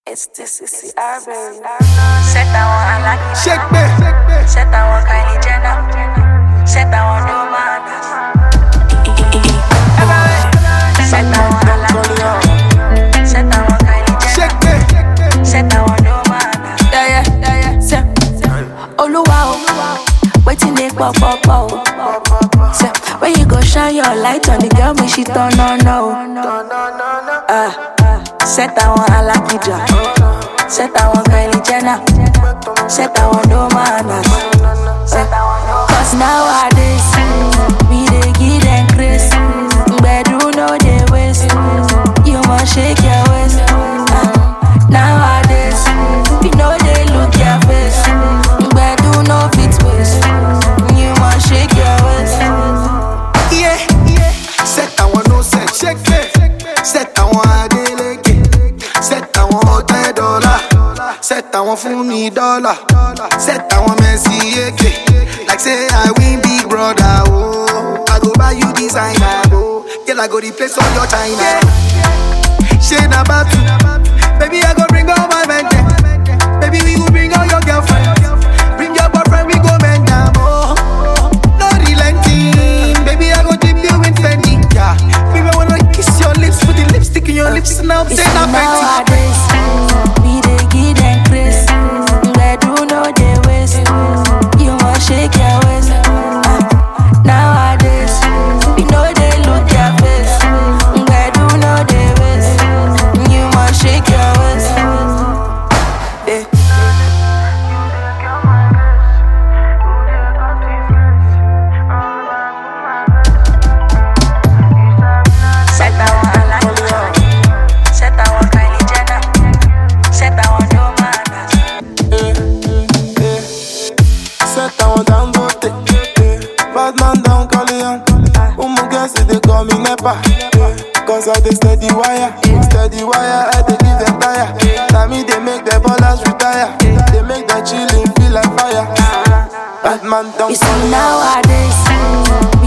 It's this is the baby. Set that one, I like it. Shake me. Set that one, Kylie Jenner. Set that one, no manners. Set that one, I like it. Set that one, Kylie Jenner. Shake me. Set that one, no manners. Yeah, yeah, yeah, yeah. Say, Oluwa, o, waiting they pop, pop, pop. Say, when you go shine your light on the girl, me she turn on, no. Ah, set that one, I like it, ja. Set that one, Kylie Jenner. Set that one, no manners. Set that one, no Cause nowadays, we dey give them grace. Bedu no dey waste. You must shake your waist. Ah, Nowadays, we no dey look your face. Bedu no fit waste. You must shake your waist. Yeah. Set àwọn no set. Shake me. Set àwọn Adeleke. Set àwọn ọ̀tẹ́ dọ́là. Set àwọn fún mi dọ́là. Set àwọn Mercy Eke. Like say I win big brother. Oh. I go buy you designer. Oh. Girl, I go replace all your China. Shey na battle. Baby, I go bring all my men dem. Baby, we go bring all your girlfriend. Bring your boyfriend, we go bend down. Oh. No relenting. Baby, I go dip you in Fendi. Yeah. Baby, I wanna kiss your lips, put the lipstick in your lips, and I'm It's saying I'm Fenty. nowadays, we dey give them grace. Bedu no dey waste. You must shake your waist. Ah, Nowadays, we no dey look your face. Bedu no dey waste. You must shake your waist. Eh. Set that one, I like it. Set that one, Kylie Jenner. Set that one, no manners. Set down down bote Bad man down Colian Umu girls they call me Nepa Cause I dey steady wire Steady wire I dey give them tire Now me they make the ballers retire They make the chillin' feel like fire Bad man down You see Colian nowadays,